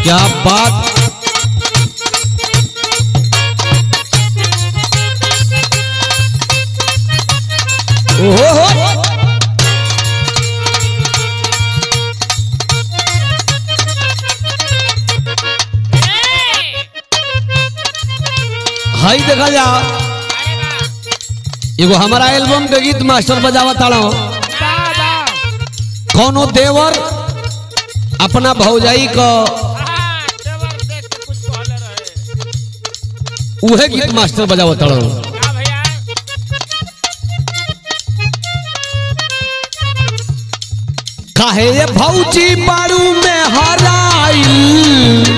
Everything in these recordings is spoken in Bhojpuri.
क्या बात ओहो हाई देखा जा एगो हमारा एल्बम के गीत मास्टर बजावा ताड़ा कौनो देवर अपना भौजाई का उहे गीत मास्टर बजावा ताड़ा काहे ये भौजी बारू में हराइल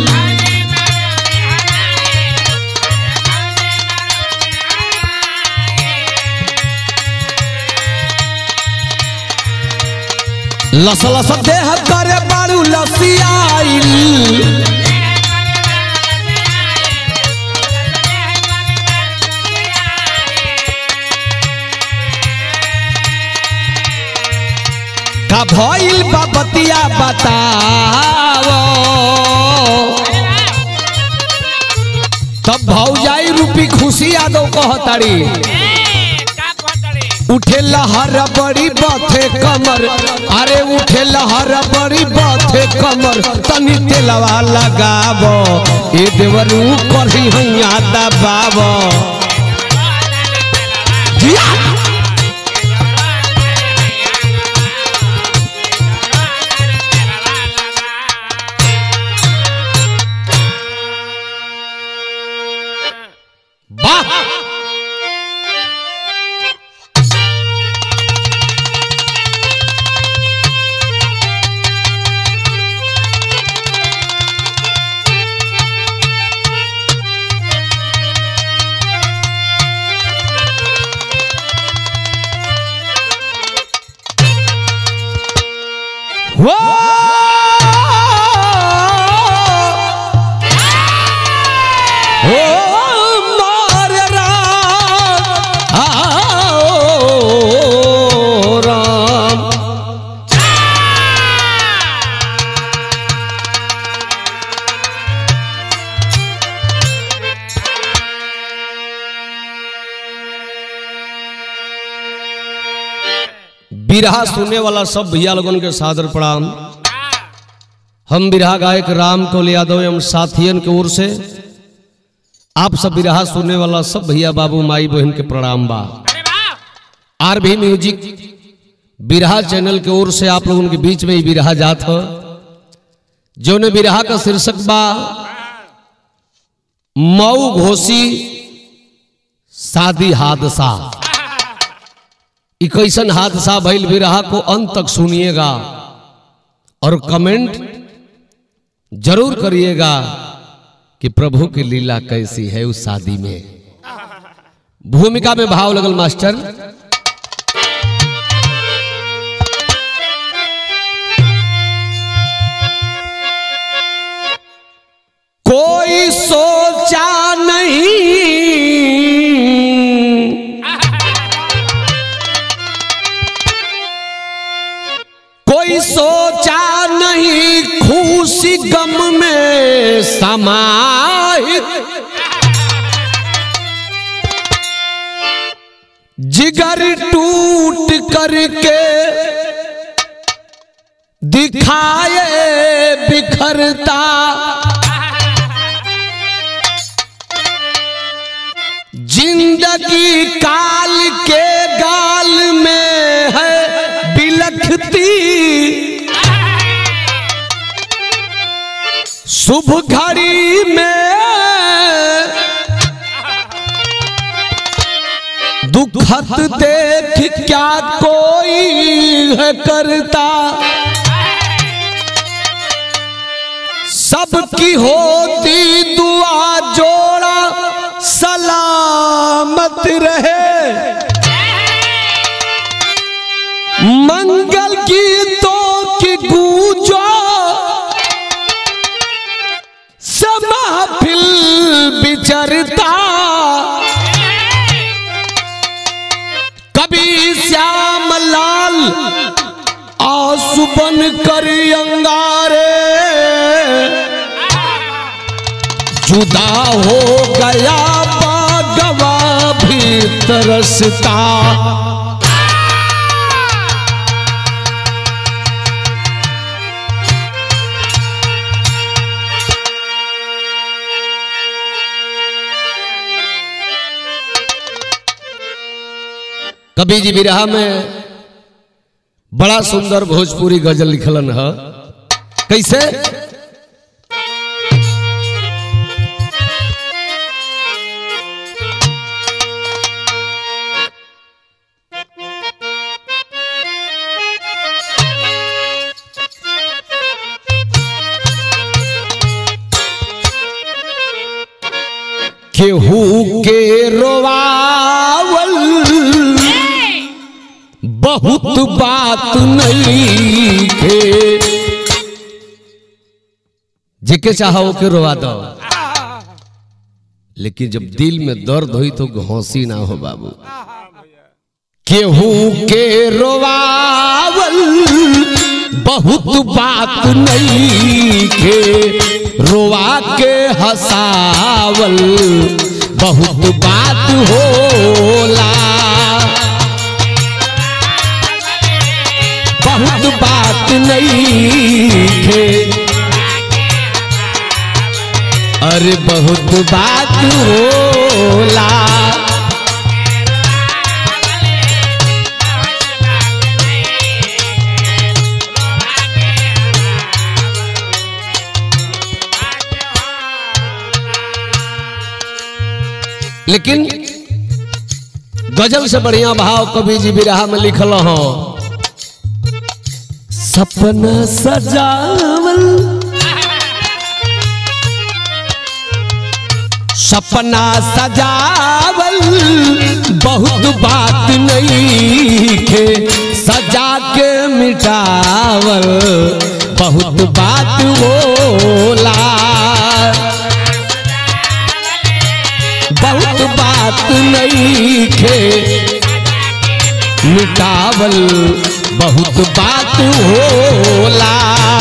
लस लस देह करे बारू लसियाइल का भइल बा बतिया बताओ तब भौजाई रूपी खुशी यादव कहताड़ी उठे लहर बड़ी बाथे कमर अरे उठे लहर बड़ी बाथे कमर तनी तेलवा लगाबो ए देवरू करही हैया दबाबो जिया वाह वो ओ मार राम आओ राम बिरहा सुनने वाला सब भैया लोगन के सादर प्रणाम हम बिरहा गायक राम कोल यादव एवं साथियन के ओर से आप सब बिरहा सुनने वाला सब भैया बाबू माई बहन के प्रणाम बा आर भी म्यूजिक बिरहा चैनल के ओर से आप लोगों के बीच में ही बिरहा जात हो जो ने बिरहा का शीर्षक बा मऊ घोसी शादी हादसा ई कैसन हादसा भइल बिरहा को अंत तक सुनिएगा और कमेंट जरूर करिएगा कि प्रभु की लीला कैसी है उस शादी में भूमिका में भाव लगल मास्टर कोई सोचा नहीं कोई सोचा नहीं खुशी गम में समाहित जिगर टूट करके दिखाए बिखरता जिंदगी काल के गाल में है बिलखती शुभ घड़ी में दुखत देख क्या कोई है करता सबकी होती दुआ जोड़ा सलामत रहे मंगल गीतों की गूंजो समाफिल बिचरता कभी श्याम लाल आंसू बन कर अंगारे जुदा हो गया बागवा भी तरसता कवि जी बिरहा में बड़ा सुंदर भोजपुरी गजल लिखलन है कैसे केहू के रोवावल बहुत बात नहीं के जिके चाहो के रोवा दो लेकिन जब दिल में दर्द हुई तो घोंसी ना हो बाबू केहू के रोवावल बहुत बात नहीं के रोवा के हसावल बहुत बात होला बहुत बात नहीं थे अरे बहुत बात होला लेकिन गजल से बढ़िया भाव कवि जी बिरहा में लिखल हो सपना सजावल सपना सजावल बहुत बात नहीं के सजा के मिटावल बहुत बात होला बहुत बात नहीं के मिटावल बहुत बात होला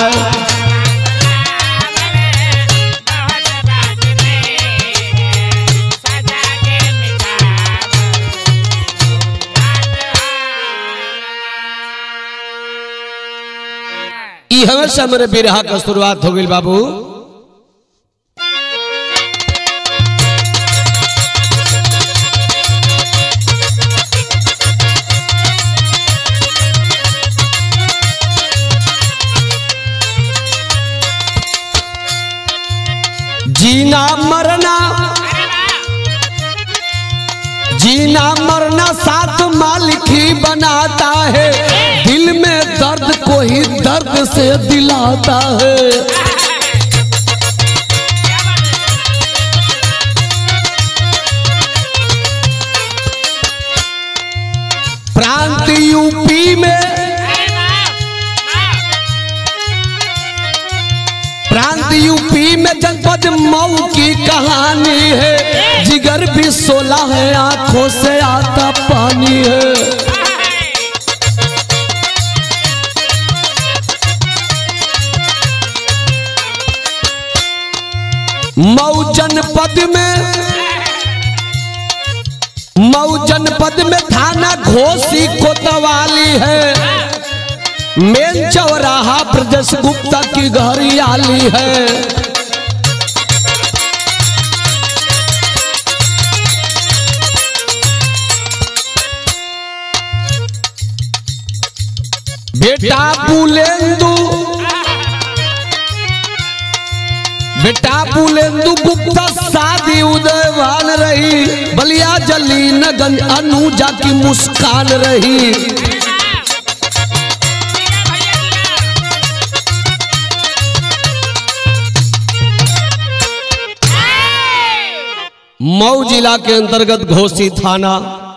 ई हमेशा मेरे बिरहा का शुरुआत हो गई बाबू जीना मरना जीना मरना साथ मालिक ही बनाता है दिल में दर्द को ही दर्द से दिलाता है प्रांत यूपी में प्रांत यूपी में जनपद मऊ की कहानी है जिगर भी सोला है आंखों से आता पानी है मऊ जनपद में मऊ जनपद में थाना घोसी कोतवाली है मेन चौराहा ब्रजेश गुप्ता की घरियाली है बेटा बुलेंदु बेटा बुलेंदु गुप्ता शादी उदयवान रही बलिया जलीन गंज अनुजा की मुस्कान रही मऊ जिला के अंतर्गत घोसी थाना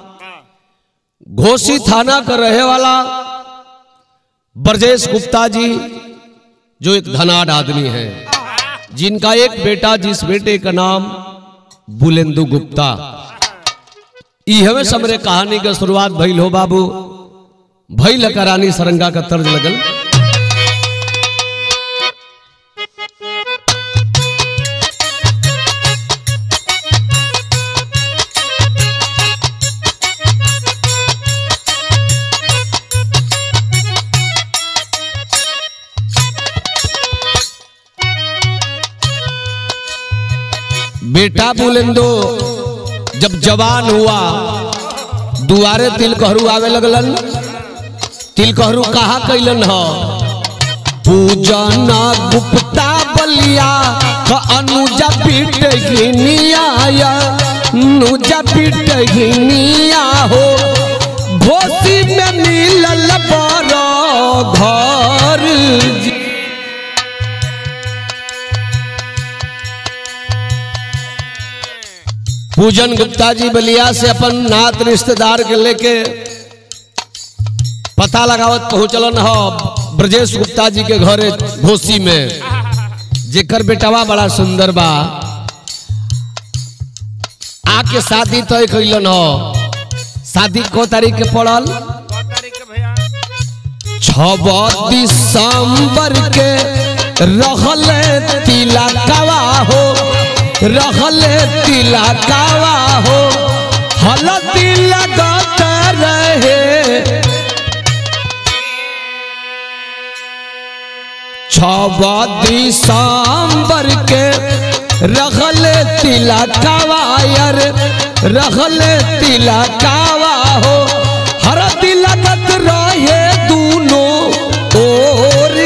घोसी थाना का रहे वाला ब्रजेश गुप्ता जी जो एक धनाढ़ आदमी है जिनका एक बेटा जिस बेटे का नाम बुलेंदु गुप्ता इहवे समरे कहानी के शुरुआत भइल हो बाबू भइल करानी सरंगा का तर्ज लगल बेटा बुलेंदो जब जवान हुआ दुआरे तिलकहरू आवे लगलन तिलकहरू कहा कैलन ह पूजन गुप्ता बलिया क अनुजा पीट घिनिया अनुजा पीट घिनिया हो घोसी में मिलल बड़ घर जी। पूजन गुप्ता जी बलिया से अपन नात रिश्तेदार के लेके पता लगावत पहुंचलन ह ब्रजेश गुप्ता जी के घरे घोसी में जेकर बेटवा बड़ा सुंदर बा आके शादी तय कैलन ह शादी को तारीख के पड़ल छब दिसंबर के रहले तिलकवा हो रहले तिलकवा हो हलदी लगत रहे छब दिसंबर के रखले तिलकवा यार रखले तिलकवा हो हर तिलकत रहे दूनो ओर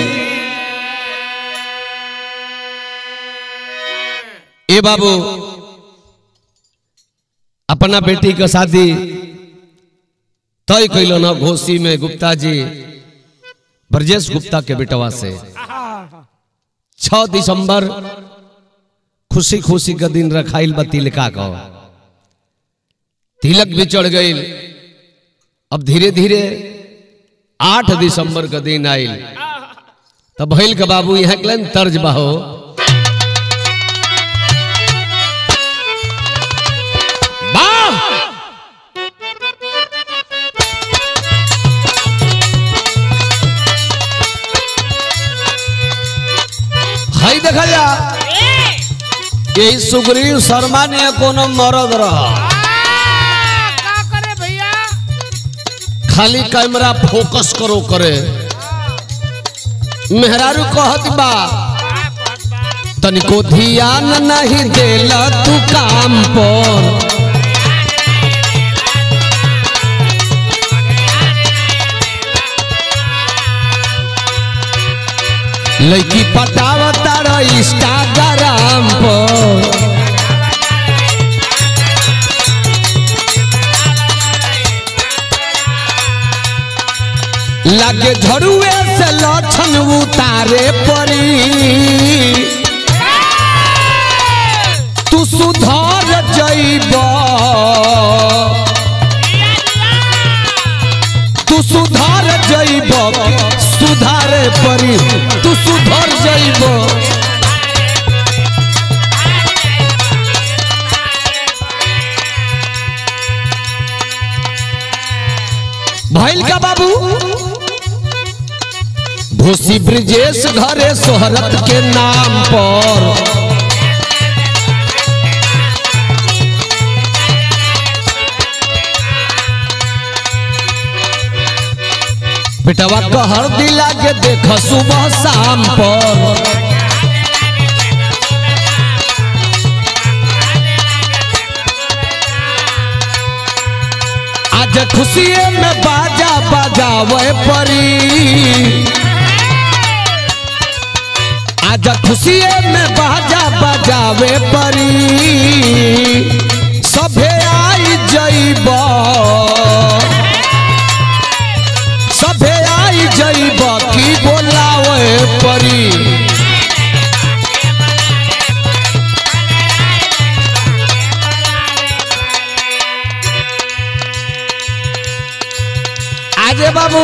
ए बाबू अपना बेटी का शादी तय कैलो न घोसी में गुप्ता जी ब्रजेश गुप्ता के बेटवा से छ दिसंबर खुशी खुशी का दिन रखाइल बा तिलका का तिलक भी चढ़ गई अब धीरे धीरे आठ दिसंबर का दिन आयल तब भैल के बाबू यहाँ के लाइन तर्ज बहो वाह हई देखा जा यही सुग्रीव शर्मा ने कोनो मरद रहा का करे भैया खाली कैमरा फोकस करो करे मेहरारू कहत बा तनिको ध्यान नहीं देला तू काम पर लड़की पटावता रह इंस्टाग्राम पर लगे झड़ुए से लक्षण उतारे पड़ी तू सुधर जइब तू सुधर जइब सुधारे पड़ी तू सुधर जइब भैल का बाबू भूसी ब्रिजेश घरे सोहरत के नाम पर बेटवा कहर दिला के देख सुबह शाम पर आज खुशिये में बाजा बजावे परी आज खुशिये में बाजा बजावे परी सभे आई जइब सभे आई जइब की बोलावे परी आजे बाबू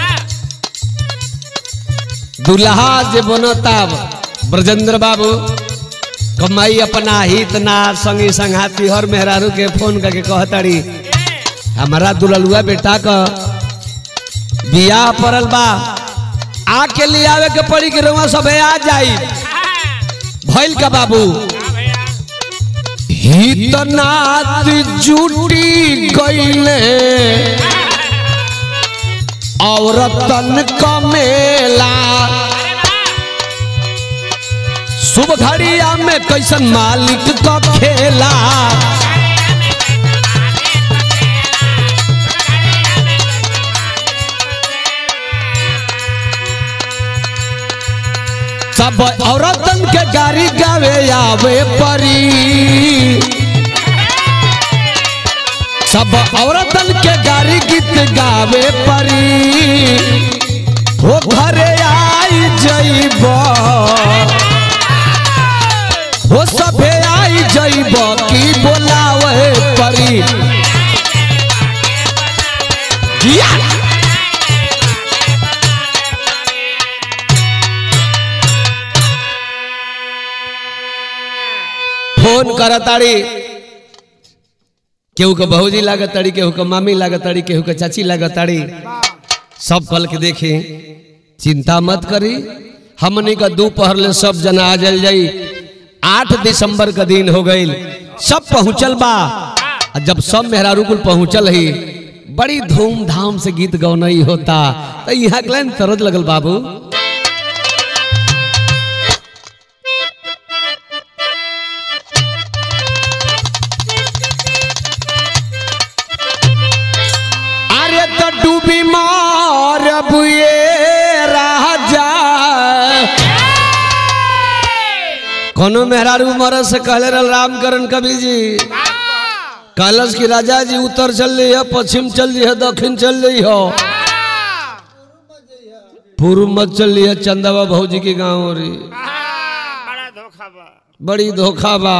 दुल्हा जे बनता ब्रजेंद्र बाबू कमाई अपना हित ना संगी संघाती हर मेहरारू के फोन करके कहताड़ी हमारा दुल्हलुआ बेटा का बियाह पड़ल बा आके ले आवे के पड़ी के रउआ सब आ जाई भइल का बाबू हितनाथ जुटी गईले औरतन का मेला शुभ घड़िया में कैसन मालिक का खेला सब औरतन के गाड़ी गावे आवे परी सब औरतन के गाड़ी गीत गावे परी हो घरे आई जइब हो सभे आई जइब की बोलावे परी या! फोन करताड़ी केहू के भौजी लागताड़ी केहू के मामी लागताड़ी केहू के चाची लागताड़ी सब कल के देखी चिंता मत करी हमनी का दोपहर ले सब जना आ जल जाई आठ दिसंबर का दिन हो गई सब पहुंचल बा आ जब सब मेहरारू कुल पहुंचल ही बड़ी धूमधाम से गीत गौनई होता तो यहाँ के तरद लगल बाबू अरे तो डूबी मार बुए राजा कोनो मेहरारू मरद से कहले रहल रामकरण कवि जी कहलस कि राजा जी उत्तर चल रही है पश्चिम चल रही है दक्षिण चल रही हो पूर्व मत चल रही है चंदावा भौजी के गाँव रे बड़ा धोखा बा बड़ी धोखा बा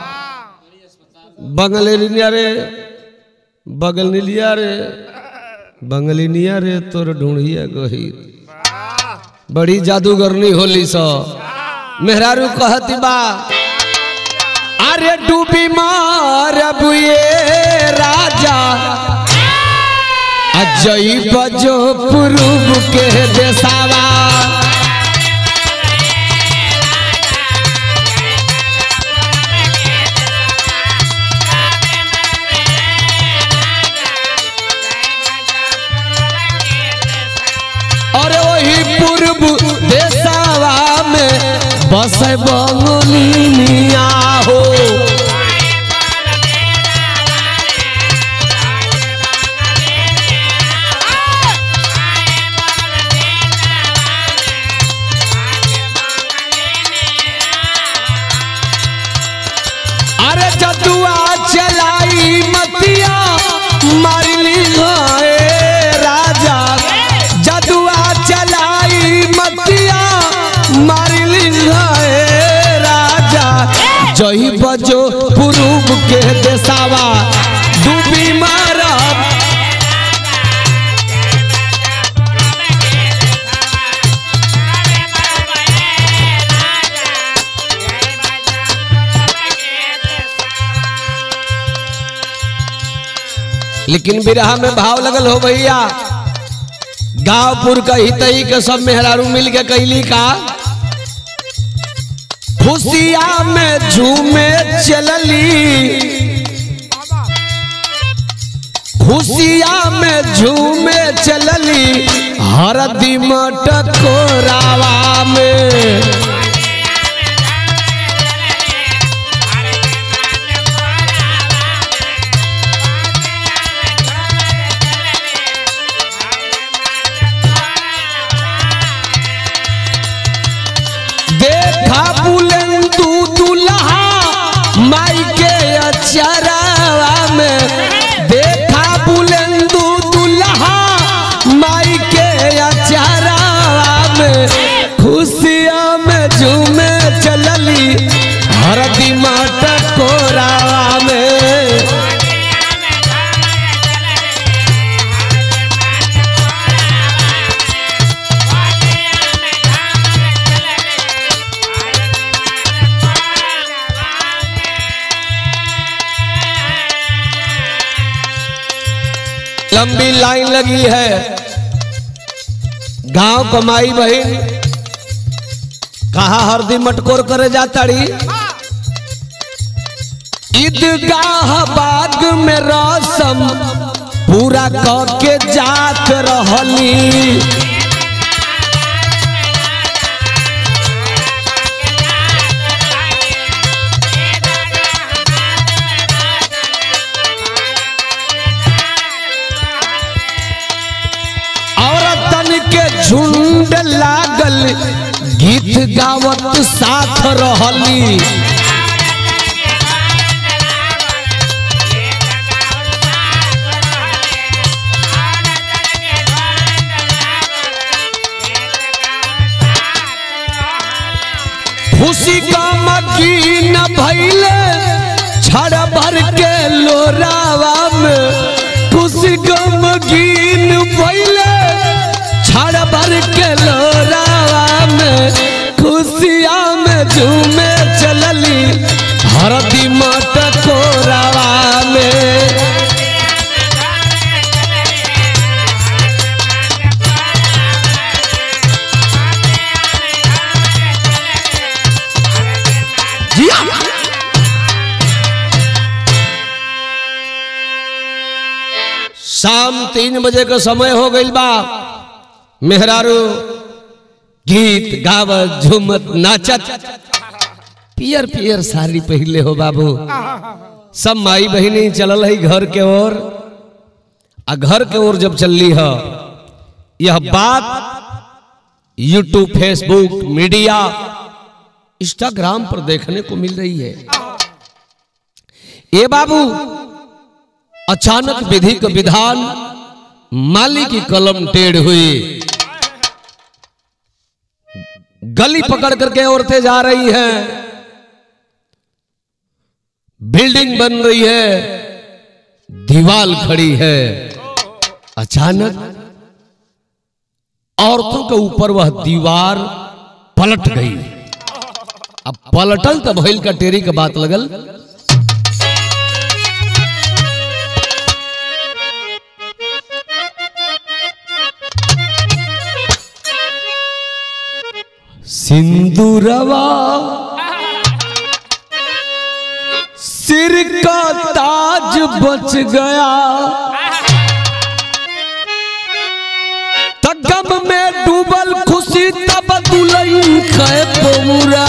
बंगले लिया रे बगल नीलिया रे बंगलिनिया रे तोर ढूंढिया गही बड़ी जादूगरनी होली सो मेहरारू कहती बा अरे डूबी मार बुए राजा अजई बजो पूर्व के देसावा और वही पूर्व देसावा में बस बंगलिनिया हो अरे जदुआ चलाई मतिया मारली गए राजा जदुआ चलाई मतिया मारली गए राजा जही बजो पूर्व के देसावा डूबी मारब लेकिन बिरहा में भाव लगल हो भैया गांवपुर का हितई के सब मेहरारू मिल के कैली का खुशिया में झूमे चलली खुशिया में झूमे चलली हरदी मटकोरावा में देखा बुलंदू दुल्हा माई के अचरावा में देखा बुलंदू दुल्हा माई के अचरावा में खुशिया में झूमे चलली हरदी माता कोरावा में लंबी लाइन लगी है गांव कमाई बहन कहा हरदी मटकोर करे जाताड़ी ईदगाह बाग में रसम पूरा क के जात रहली गीत गावत साथ रहली खुशी का मकीन भैले छड़ भर के लोरावा में खुशी का मकीन भैले छड़ भर के लोरावा में खुशिया में झूमे चलली हरदी मट कोरावा में जिया शाम तीन बजे का समय हो गई बा मेहरारू गीत गावत झूमत नाचत पियर पियर साड़ी पहले हो बाबू सब माई बहिनी चलल है घर के ओर आ घर के ओर जब चलली है यह बात यूट्यूब फेसबुक मीडिया इंस्टाग्राम पर देखने को मिल रही है ये बाबू अचानक विधि का विधान माली की कलम टेढ़ हुई गली पकड़ करके औरतें जा रही हैं बिल्डिंग बन रही है दीवाल खड़ी है अचानक औरतों के ऊपर वह दीवार पलट गई अब पलटल तो भइल का टेरी के बात लगल सिंदूरवा सिर का ताज बच गया तगम में डूबल खुशी तब दुलई खे पौरा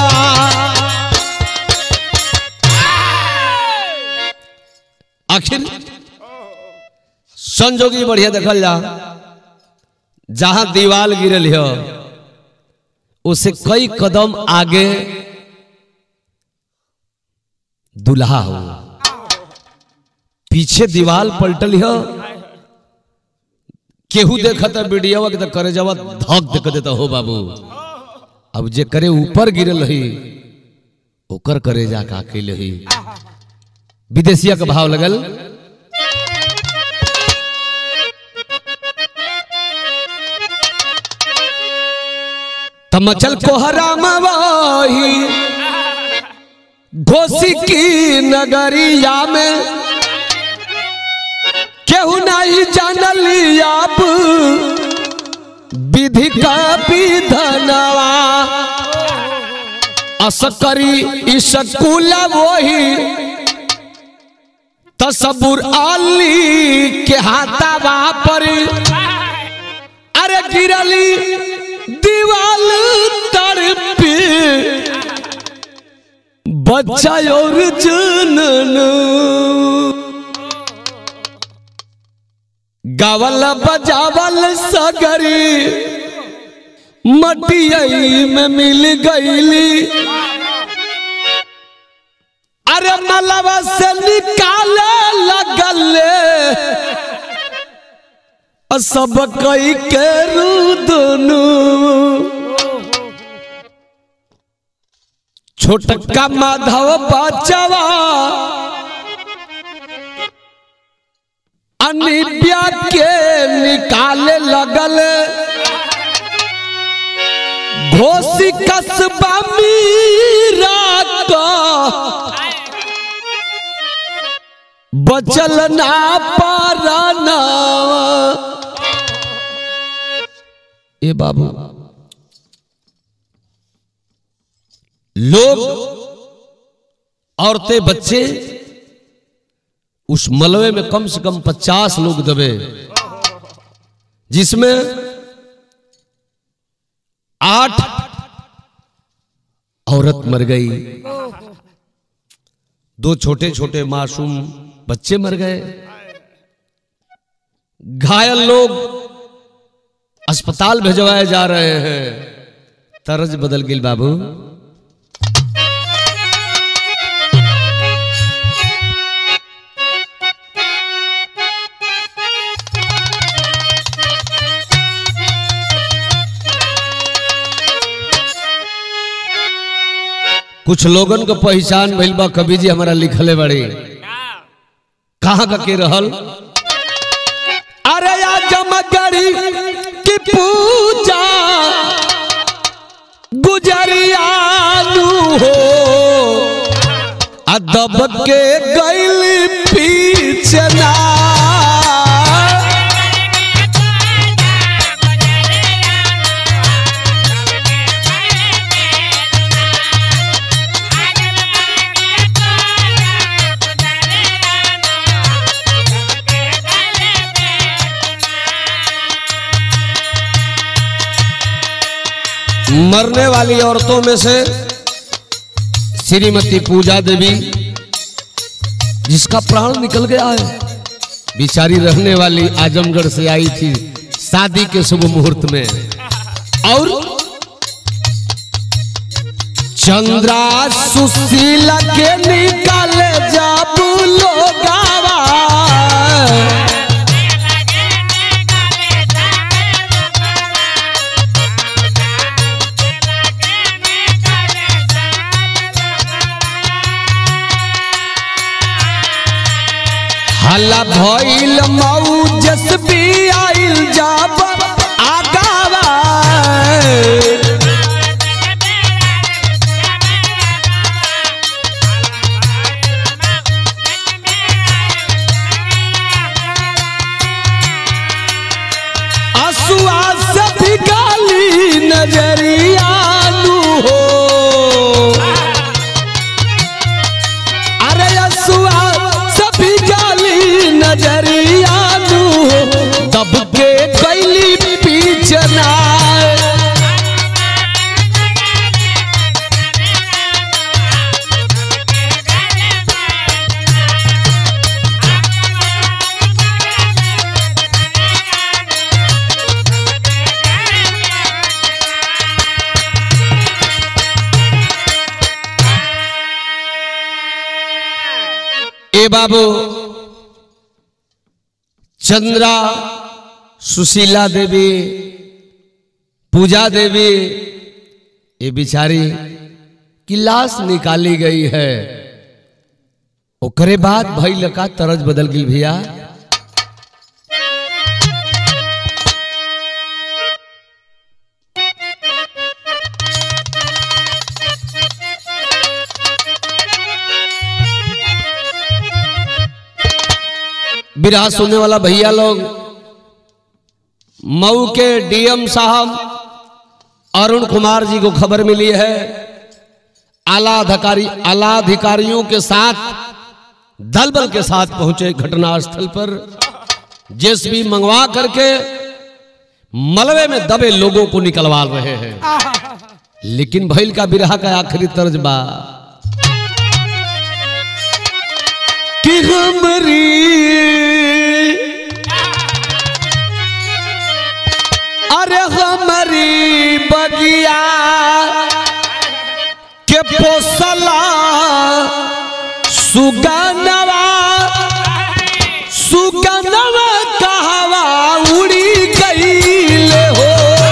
आखिर संजोगी बढ़िया देखल जा जहां दीवाल गिरल है उसे कई कदम आगे दुल्हा हो पीछे दीवाल पलटल है केहू देखता वीडियो के तो करे जवा धक देख देता हो बाबू अब जे करे ऊपर गिरल रही ओकर करे जा का कैल रही विदेशिया का भाव लगल तमचल कोहरा मवाही घोसी की नगरिया में केहू नहीं जानली आप विधि का विधनवा असकरी स्कूल वही तस्बुर अली के हाथावा पर अरे गिरली दीवाल तड़पी बच्चा और जनन गावल बजावल सगरी मटियई में मिल गईली अरे मलबा से निकाले लगले सब कई के रुदनु छोटका माधव बचवा अनिब्या के निकाले लगल घोसी कसबा मीरा का बचल ना पाराना ए बाबू लोग औरतें बच्चे उस मलबे में कम से कम पचास लोग दबे जिसमें आठ औरत मर गई दो छोटे छोटे मासूम बच्चे मर गए घायल लोग अस्पताल भिजवाए जा रहे हैं तरज बदल गेल बाबू कुछ लोगन को पहचान भइल बा कवि जी हमारा लिखले बड़ी कहाँ का के रहल अरे या जमगरी की पूजा गुजरियालू हो अदब के गैल पीछना मरने वाली औरतों में से श्रीमती पूजा देवी जिसका प्राण निकल गया है बिचारी रहने वाली आजमगढ़ से आई थी शादी के शुभ मुहूर्त में और चंद्रा सुशीला के निकाले जाबू लोगावा हल्ला भइल मौजस भी आइल जाब आगावा असुआ से भी गाली नजरिया लू हो अरे असुआ सभी गाली नजरिया लू दब के कैली पीछना ए बाबू चंद्रा सुशीला देवी पूजा देवी ये बिचारी की लाश निकाली गई है ओकरे बाद भइल का तरज बदल गई भैया बिरहा सुनने वाला भैया लोग मऊ के डीएम साहब अरुण कुमार जी को खबर मिली है आला अधिकारी आला अधिकारियों के साथ दल बल के साथ पहुंचे घटनास्थल पर जेसीबी मंगवा करके मलबे में दबे लोगों को निकलवा रहे हैं लेकिन भैल का बिरहा का आखिरी तर्ज बा कि हमरी अरे हमारी बगिया के पोसला सुगनवा सुगनवा कहवा उड़ी गईल हो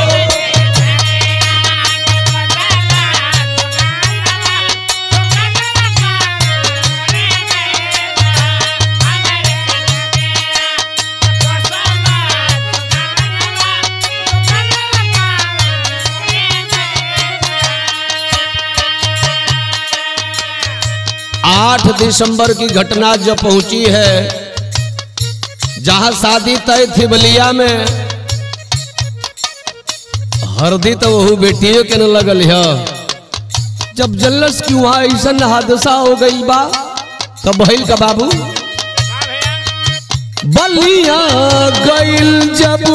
आठ दिसंबर की घटना जो पहुंची है जहां शादी तय थी बलिया में हरदी तो वहू बेटियों के न लगल है जब जल्लस की वहां ऐसा हादसा हो गई बा तब भइल का बाबू बलिया गइल जबू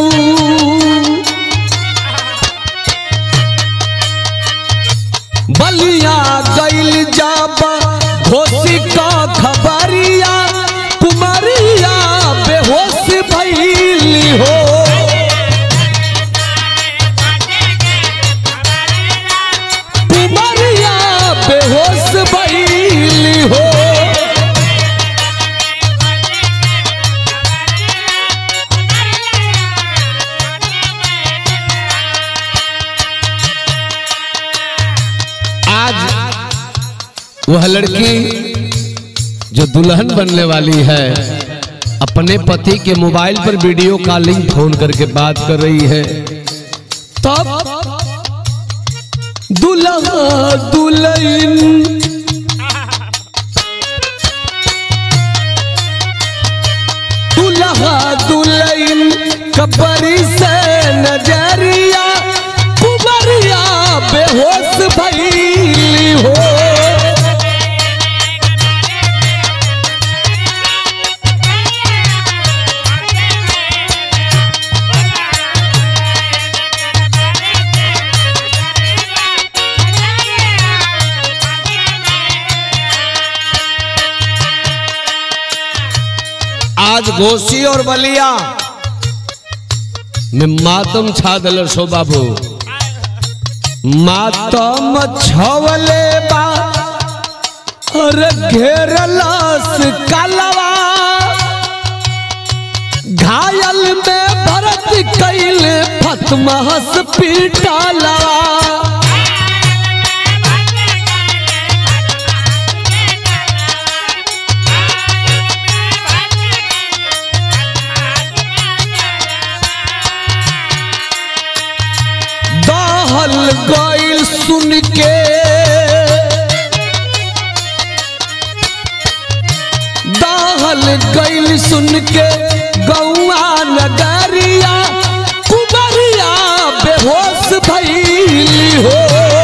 बलिया गइल जब घोसी का खबरिया कुमारिया बेहोश भइली हो आज वह लड़की जो दुल्हन बनने वाली है अपने पति के मोबाइल पर वीडियो कॉलिंग फोन करके बात कर रही है तब दुल्हा दुल्हन दुल्हा दुल्हन कबरी से नजरिया कुबरिया बेहोश भैली हो आज घोसी और बलिया में मातम छा दिल सो बाबू मातम छवले बा और घेरलस कलवा घायल में भरत कैल फतमहस पीटलवा दहल गइल सुन के दहल गइल सुन के गौआ नगरिया कुबरिया बेहोश भइली हो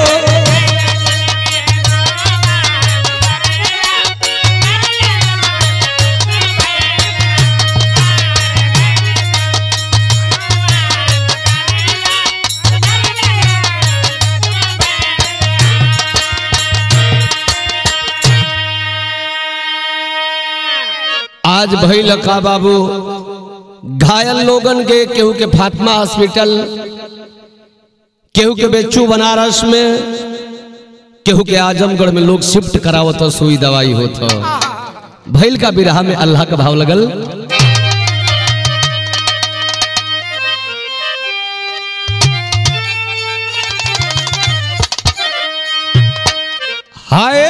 आज भइल का बाबू घायल लोगन के केहू के फातिमा हॉस्पिटल केहू के बेचू बनारस में केहू के आजमगढ़ में लोग शिफ्ट करावत सुई दवाई होत भइल का बिरहा में अल्लाह का भाव लगल हाय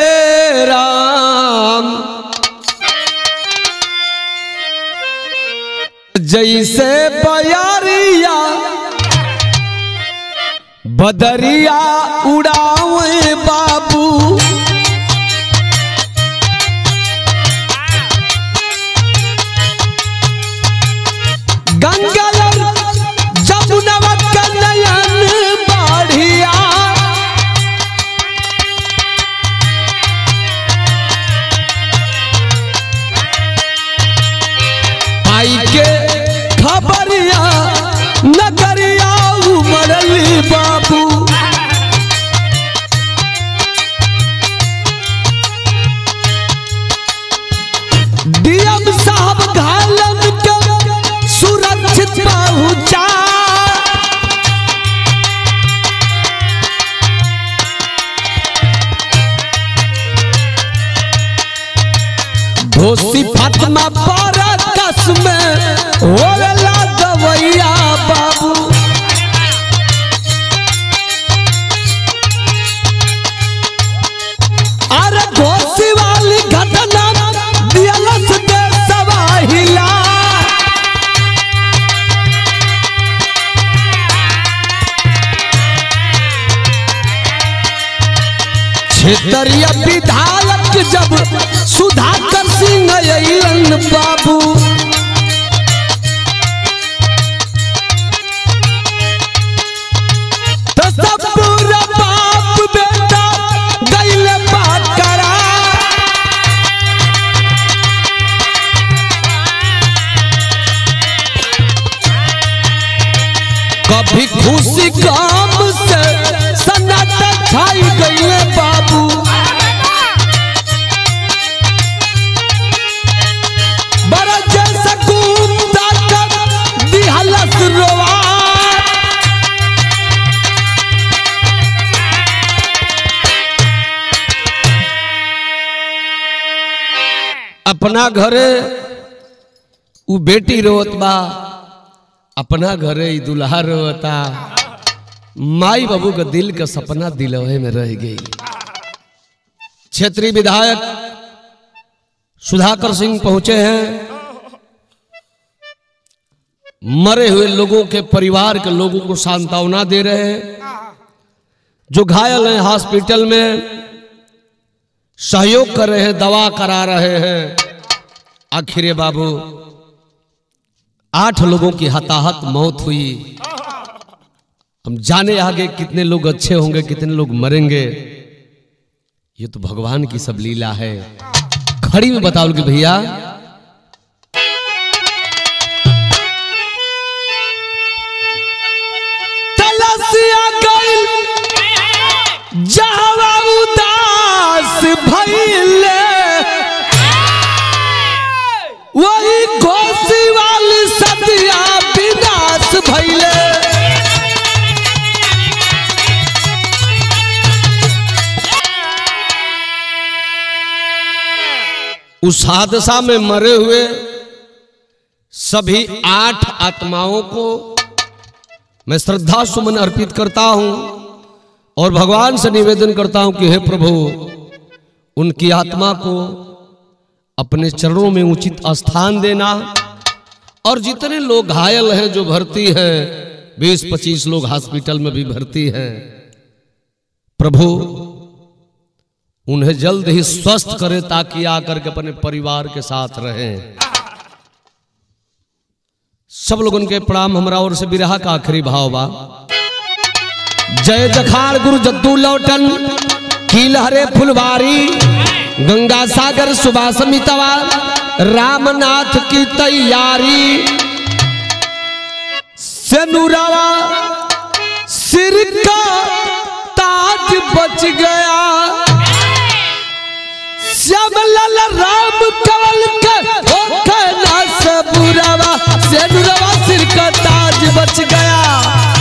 राम जैसे बयारिया बदरिया उड़ावे बाबू गंगा जमुनवा का नयन बढ़िया आई के खबरिया नगरिया उमरली बाबू डीएम साहब घालन के सुरक्षित पहुंचा धोसी फातिमा पारा कस में होला दवैया बाबू अरे घोसी वाली घटना दियलस दे सवाहिला क्षेत्रीय विधायक जब सुधाकर सिंह अयलन बाबू तो सब पूरा बाप बेटा गइले बात करा कभी खुशी काम से सन्नाटा छाई गइले बाबू बड़ा जैसा गुप्ता कर दिहलस रोवा अपना घरे उ बेटी रोत बा अपना घरे ई दुल्हा रोता माई बाबू का दिल का सपना दिलवे में रह गई क्षेत्रीय विधायक सुधाकर सिंह पहुंचे हैं मरे हुए लोगों के परिवार के लोगों को सांत्वना दे रहे हैं जो घायल हैं हॉस्पिटल में सहयोग कर रहे हैं दवा करा रहे हैं आखिर बाबू आठ लोगों की हताहत मौत हुई हम जाने आगे कितने लोग अच्छे होंगे कितने लोग मरेंगे ये तो भगवान की सब लीला है खड़ी में बताओ कि भैया तलसिया गइल जहवा उदास भइले वही घोसी वाली सदिया विनाश भइले उस हादसा में मरे हुए सभी आठ आत्माओं को मैं श्रद्धा सुमन अर्पित करता हूं और भगवान से निवेदन करता हूं कि हे प्रभु उनकी आत्मा को अपने चरणों में उचित स्थान देना और जितने लोग घायल हैं जो भर्ती हैं बीस पच्चीस लोग हॉस्पिटल में भी भर्ती हैं प्रभु उन्हें जल्द ही स्वस्थ करे ताकि आकर के अपने परिवार के साथ रहें सब लोग उनके प्रणाम हमरा ओर से विरह का आखिरी भाव बा जय जखाड़ गुरु जद्दू लौटन कील हरे फुलवारी गंगा सागर सुभाष मितवा रामनाथ की तैयारी सेनुरावा सिर का ताज बच गया श्यामलाल राम कवल के होके ना सबुरवा सेनुरवा सिर का ताज बच गया